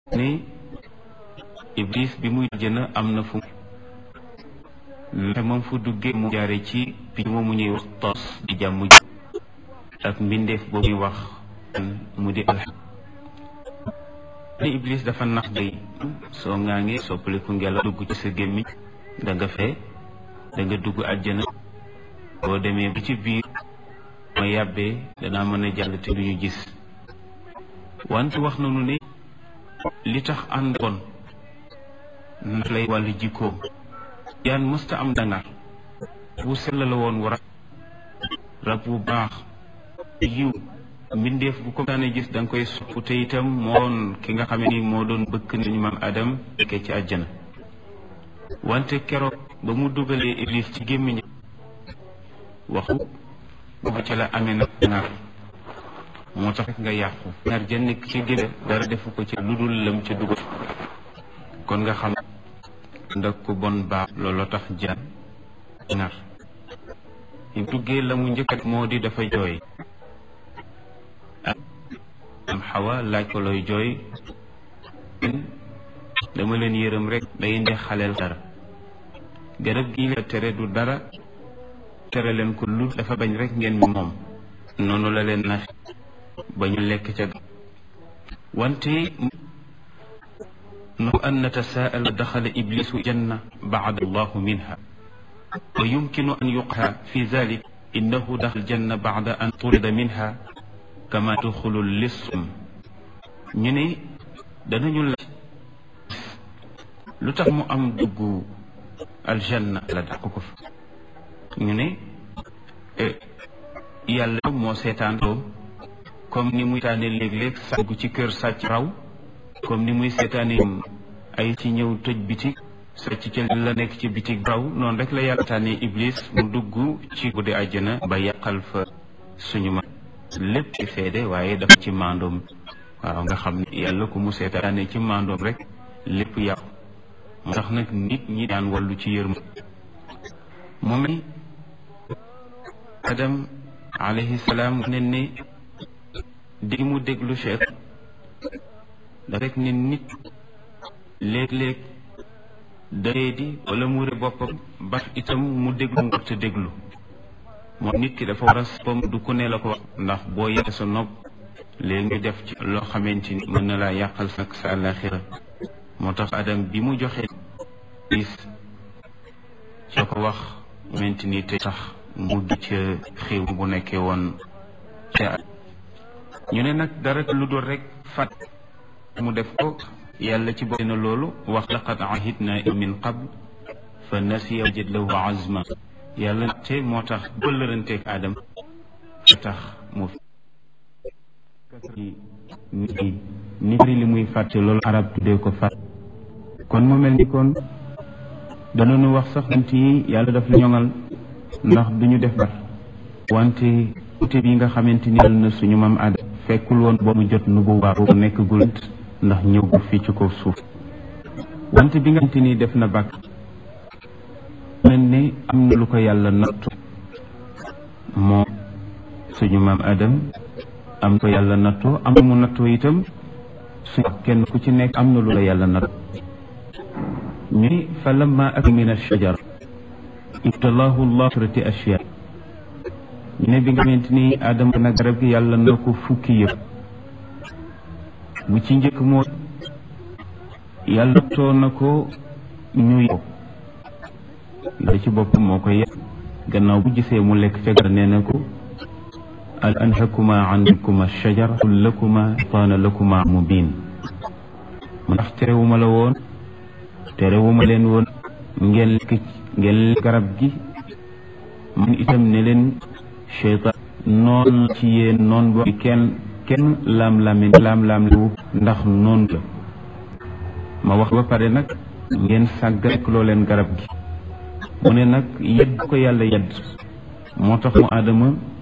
ni iblis bi muy jëna am na fu te moom fu duggee mu jaare ci picc moomu ñuy wax tos di jàmm ak mbindeef boobu ñuy wax mu di alxam ni iblis dafa nax day soo ngaangee soppaliku ngelaw dugg ci sa gémmiñ da nga fee da nga dugg àjjana boo demee ba ci biir ma yàbbee danaa mën a jàll te duñu gis wante wax nañu ne li tax ànd bon ndax lay wàllu jikkoom yaan mësta am dangar bu sell la woon war rab bu baax yiw mbindeef bu ko daane gis da nga koy sopp te itam moon ki nga xam ni moo doon bëkk nañu maam Adam ke ci àjjana wante keroog ba mu dugalee iblis ci gémmiñ waxu boobu ca la amee nag dangar moo tax nga yàqu ñaar ja nekk ci génne dara defu ko ci lu dul lëm ca dugal kon nga xam ndax ku bon baax loolu tax jaan nar yi duggee la mu njëkkat moo di dafa jooy am xawa laaj ko looy jooy dama leen yërëm rek day indi xaleel dara garab gi la tere du dara tere leen ko lu dafa bañ rek ngeen moom noonu la leen nax ba ñu lekk ca wante no an natasaa'al daxala iblisu janna ba'da allahu minha wa yumkinu an yuqha fi zalik innahu daxal janna ba'da an turida minha kama duxulu lissum ñu ne danañu la lu tax mu am dugg aljanna la dàq ko fa ñu ne yàlla moo seetaan doom comme ni muy seetaane léeg-léeg sàggu ci kër sàcc raw comme ni muy seetaane ay ci ñëw tëj bitig sàcc ca la nekk ci bitig raw noonu rek la yàlla seetaane iblis mu dugg ci guddi àjjana ba yàqal fa suñu ma lépp ci seede waaye dafa ci maandoom waaw nga xam ne yàlla ku mu seetaane ci maandoom rek lépp yàqu moo tax nag nit ñi daan wàllu ci yërma mu mel adam alayhi salaam ne ne di mu déglu cheikh da rek ne nit léeg-léeg daree di wala mu ré boppam ba itam mu déglu nga te déglu moom nit ki dafa war a boppam du ku ne la ko wax ndax boo yàq sa nopp léegi ñu def ci loo xamante ni mën na laa yàqal nag sa àllaaxira moo tax adam bi mu joxee is ca ko wax xamante ni te tax mu du ca xew bu nekkee woon ca ñu ne nag dara lu dul rek fat mu def ko yàlla ci bopp na loolu wax laqad ahidna min qabl fa nasiya wajad lahu azma yàlla te moo tax bëllëranteeg aadam fa tax mu nit ñi li muy fàtte loolu arab tuddee ko fàtt kon mu mel ni kon danañu wax sax nit yi yàlla daf la ñoŋal ndax duñu def bar wante ute bi nga xamante ni yàlla na suñu maam aadam fekkul woon boo mu jot nu bu waa boobu nekk gulant ndax ñëw gu fii ci kaw suuf wante bi nga xamante ni def na bàkk mel ne am na lu ko yàlla nattu moom suñu maam aadam am ko yàlla nattoo am mu nattoo itam suñu kenn ku ci nekk am na lu la yàlla nattoo ñuy fa lamma ak min ash-shajar ibtalaahu llah trati ashya ñu ne bi nga xamante ni aadama nag garab gi yàlla na ko fukki yëpp bu ci njëkk moo yàlla too na ko ñuy la ci bopp moo koy yàq gannaaw bu gisee mu lekk ca gar nee na ko al anhakuma ankuma shajar qul lakuma taana lakuma mubin mu ndax terewuma la woon terewuma leen woon ngeen lekk ngeen lekk garab gi man itam ne leen cheytaan noon ci yéen noon bo kenn kenn laam-laame laam-laam lu ndax noon la ma wax ba pare nag ngeen sàgg rek loo leen garab gi mu ne nag yedd ko yàlla yedd moo tax mu aadama